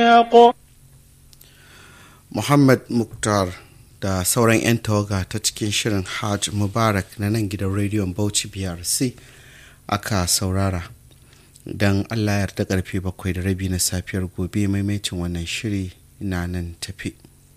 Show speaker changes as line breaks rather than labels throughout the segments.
Muhammad Muktar da sauran 'yan tawaga ta cikin shirin Hajj Mubarak na nan gidan rediyon Bauchi BRC aka saurara. Don Allah yarda karfe bakwai da rabi na safiyar gobe maimaitin wannan shiri na nan tafi.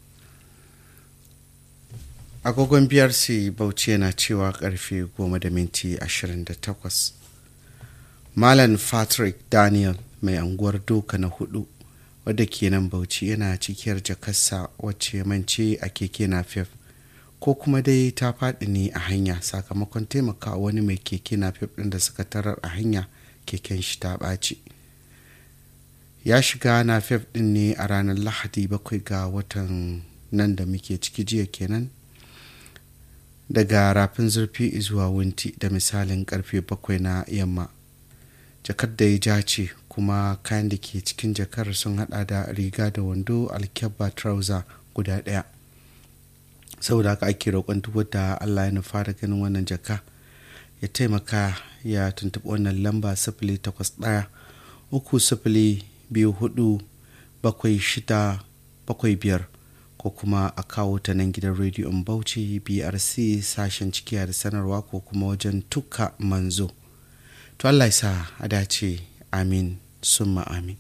Agogon BRC Bauchi yana cewa karfe goma da minti 28. Malam Patrick Daniel mai anguwar doka na hudu wadda ke nan bauchi yana cikiyar jakarsa wacce mance a keke napep ko kuma dai ta faɗi ne a hanya sakamakon taimaka wani mai keke napep ɗin da suka tarar a hanya keken shi ta ɓaci ya shiga napep ɗin ne a ranar lahadi bakwai ga watan nan da muke ciki jiya kenan daga rafin zurfi zuwa wunti da misalin karfe bakwai na yamma jakar da ya ja ce kuma kayan da ke cikin jakar sun hada da riga da wando alkyabba trouser guda daya saboda haka ake roƙon duk wadda allah ya nufa da ganin wannan jaka ya taimaka ya tuntuɓi wannan lamba sifili takwas ɗaya uku sifili biyu hudu bakwai shida bakwai biyar ko kuma a kawo ta nan gidan rediyon bauchi brc sashen cikiya da sanarwa ko kuma wajen tuka manzo to allah ya sa a dace amin summa amin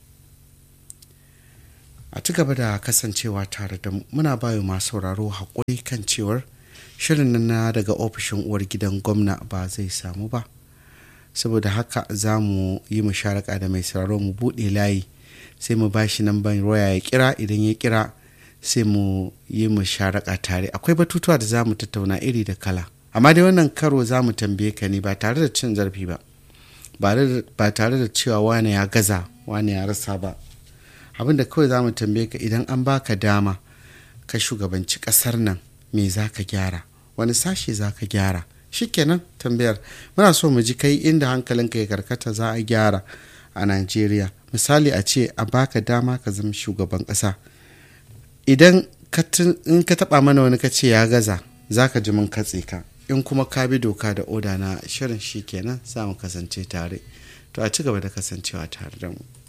a ci gaba da kasancewa tare da muna bayo masu sauraro haƙuri kan cewar shirin nan na daga ofishin uwar gidan gwamna ba zai samu ba saboda haka za mu yi musharaka da mai sauraro mu buɗe layi sai mu bashi nan ban roya ya kira idan ya kira sai mu yi musharaka tare akwai batutuwa da za mu tattauna iri da kala amma dai wannan karo za mu tambaye ka ne ba tare da cin zarafi ba ba tare da cewa wane ya gaza wane ya rasa ba abin da kawai za mu tambaye ka idan an baka dama ka shugabanci kasar nan me za ka gyara wani sashe za ka gyara shikenan tambayar muna so mu ji kai inda hankalinka ya karkata za a gyara a najeriya misali a ce a baka dama ka zama shugaban kasa idan in ka taba mana wani ka ce ya gaza za ka ji mun katse ka in kuma ka bi doka da oda na shirin shi kenan za mu kasance tare to a ci gaba da kasancewa tare da mu